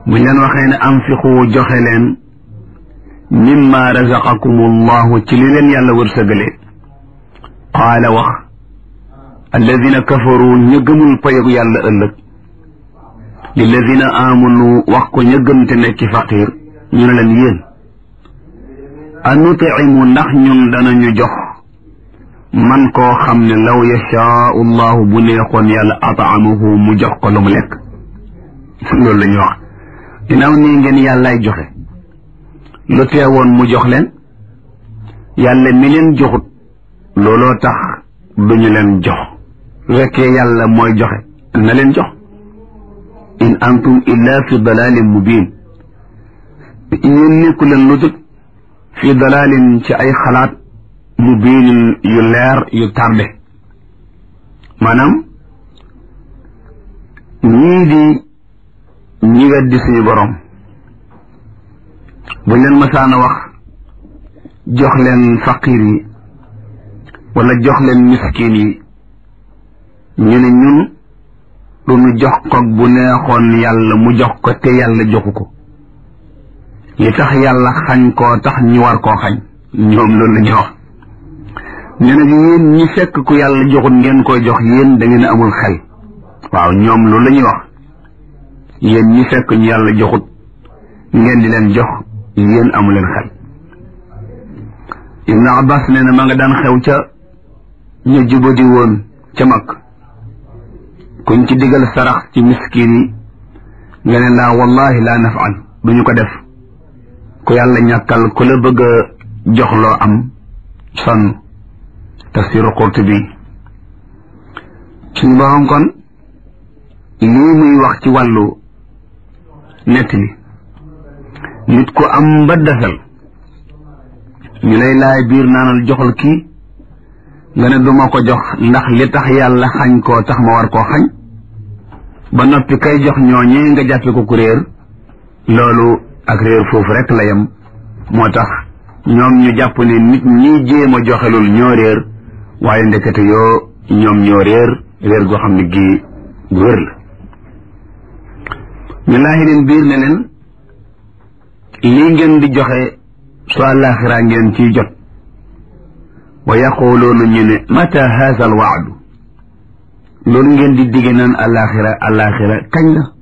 buñ leen waxee ne anfiqu joxe leen mimma razaqakum allahu ci li leen yàlla wërsëgale qaala wax alladina kafaru ña gëmul payogu yàlla ëllëg lilladina amanu wax ko ña gëm te nekki faqir ñu ne leen yéen anutimu ndax ñun danañu jox man koo xam ne law yashaau llahu bu neexoon yàlla ataamahu mu jox ko lu mu lekk loolu la ñuy wax ginnaaw nii ngeen yàllaay joxe lu teewoon mu jox leen yàlla mi leen joxut looloo tax duñu leen jox su fekkee yàlla mooy joxe na leen jox in antum illa fi dalalin mubin yéen nekku leen lu dul fi dalalin ci ay xalaat mubinin yu leer yu tardé maanaam ñii di ñi weddi suñu borom buñ leen masaana wax jox leen faqir yi wala jox leen miskin yi ñu ne ñun lu ñu jox ko bu neexoon yàlla mu jox ko te yàlla joxu ko li tax yàlla xañ koo tax ñu war koo xañ ñoom loolu la ñuy wax ñu ne yéen ñi fekk ku yàlla joxut ngeen koy jox yéen da ngeen amul xel waaw ñoom loolu la ñuy wax yéen ñi fekk ñu yàlla joxut ngeen di leen jox yéen amu leen xel Ibn Abbas nee na ma nga daan xew ca ñu jubadi woon ca mag kuñ ci digal sarax ci miskin yi nga ne laa wallahi laa nafal duñu ko def ku yàlla ñàkkal ku la bëgg a jox loo am sonn tafsiru Qurtubi suñu borom kon lii muy wax ci wàllu nettali nit ku am ba desal ñu lay laay biir naanal joxal kii nga ne duma ko jox ndax li tax yàlla xañ koo tax ma war koo xañ ba noppi kay jox ñooñee nga jàppe ko ku réer loolu ak réer foofu rek la yem moo tax ñoom ñu jàpp ne nit ñi jéem a joxelul ñoo réer waaye ndekete yoo ñoom ñoo réer réer goo xam ne gii gu wér la ñu laaxi leen biir ne leen lii ngeen di joxe su àllaaxira ngeen ciy jot wa yaquluuna ñu ne mata haza al waadu loolu ngeen di digge naan àllaaxira àllaaxira kañ la